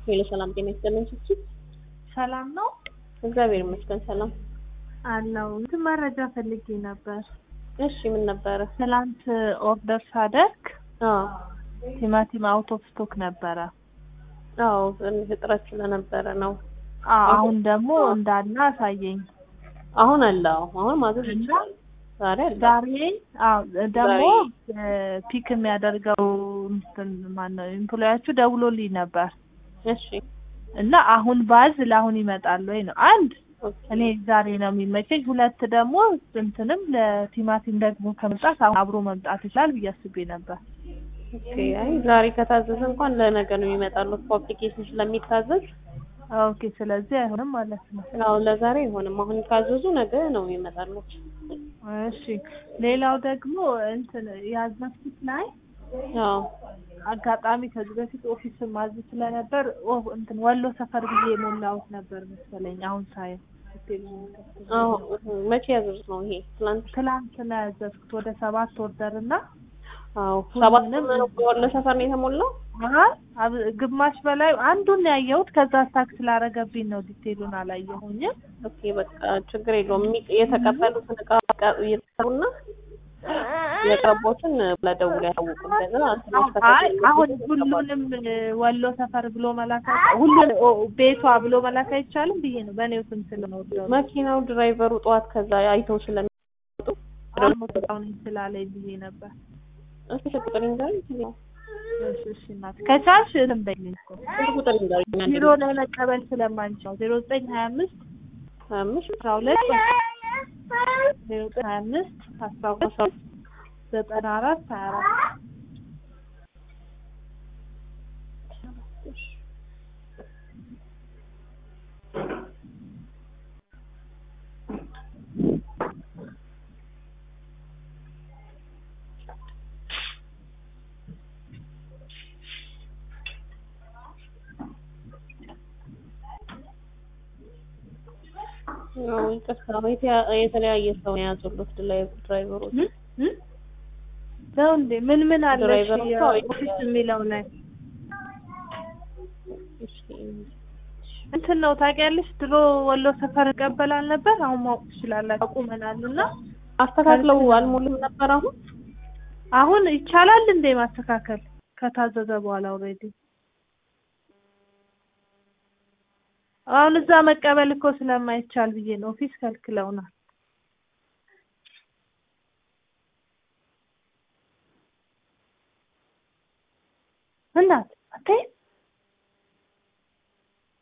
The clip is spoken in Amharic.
ሄሎ ሰላም ጤና ይስጥልን ስትይ ሰላም ነው እግዚአብሔር ይመስገን ሰላም አለው እንትን መረጃ ፈልጌ ነበር። እሺ ምን ነበረ ትላንት ኦርደር ሳደርግ አዎ ቲማቲም አውት ኦፍ ስቶክ ነበረ። አዎ ትንሽ እጥረት ስለነበረ ነው አዎ አሁን ደግሞ እንዳለ አሳየኝ። አሁን አለ አዎ አሁን ማዘዝ እና ይችላል ዛሬ አለ ዛሬ አዎ ደግሞ ዛሬ- ፒክ የሚያደርገው እንትን ማነው ኤምፕሎያችሁ ደውሎልኝ ነበር እሺ እና አሁን ባዝ ለአሁን ይመጣል ወይ ነው አንድ ኦኬ እኔ ዛሬ ነው የሚመቸኝ። ሁለት ደግሞ እንትንም ለቲማቲም ደግሞ ከመምጣት አሁን አብሮ መምጣት ይችላል ብዬ አስቤ ነበር። ኦኬ አይ ዛሬ ከታዘዘ እንኳን ለነገ ነው ይመጣሉት በአፕሊኬሽን ስለሚታዘዝ ኦኬ ስለዚህ አይሆንም ማለት ነው። አዎ ለዛሬ አይሆንም አሁን ካዘዙ ነገ ነው ይመጣሉት እሺ ሌላው ደግሞ እንትን ያዘዝኩት ላይ አዎ አጋጣሚ ከዚህ በፊት ኦፊስ ማዝ ስለነበር ኦ እንትን ወሎ ሰፈር ብዬ የሞላሁት ነበር መሰለኝ። አሁን ሳየው አዎ መቼ ያዘዙት ነው ይሄ ትናንት ትላንት ነው ያዘዝኩት ወደ ሰባት ኦርደር እና አዎ ሰባት ሁሉንም ነው ወሎ ሰፈር ነው የተሞላው አይ አብ- ግማሽ በላይ አንዱን ነው ያየሁት። ከዛ ታክስ ስላረገብኝ ነው ዲቴሉን አላየሁኝም። ኦኬ በቃ ችግር የለውም የሚ- የተቀበሉትን እቃ እቃ- እየተሰሩና የቀረቦትን ለደውል ያሳውቁ ከዛ ትንሽ አይ ከተገኘ አሁን ግን ሁሉንም ወሎ ሰፈር ብሎ መላክ አይቻ- ሁሉን ኦ- ቤቷ ብሎ መላክ አይቻልም ብዬ ነው በእኔው ስም ስለመወደው መኪናው ድራይቨሩ ጠዋት ከዛ አይተው ስለሚወጡ አሁን ስላለኝ ብዬ ነበር። እስኪ ስልክ ቁጥር ይንገሩኝ ነው እሺ እሺ እናት ከቻልሽ እንትን በይልኝ እኮ ስልክ ቁጥር ይንገሩኝ አንድ ቢሮ ላይ መቀበል ስለማንችል ዜሮ ዘጠኝ ሀያ አምስት ሀያ አምስት አስራ ሁለት ዜሮ ዘጠኝ ሀያ አምስት አስራ ሁለት ዘጠና አራት ሀያ አራት ነው ይቅርታ የተ- የተለያየ ሰው ነው የያዙሉት ድላይ- ድራይቨሮች እ? እ? ነው እንዴ ምን ምን አለሽ ድራይቨር እኮ ኦፊስ የሚለው ላይ እሺ እንትን ነው ታውቂያለሽ ድሮ ወሎ ሰፈር እቀበላል ነበር አሁን ማወቅ ትችላላችሁ አቁመናል እና አስተካክለው አልሞሉም ነበር አሁን አሁን ይቻላል እንዴ ማስተካከል ከታዘዘ በኋላ ኦልሬዲ አሁን እዛ መቀበል እኮ ስለማይቻል ብዬ ነው ኦፊስ ከልክለውናል እናት አትይም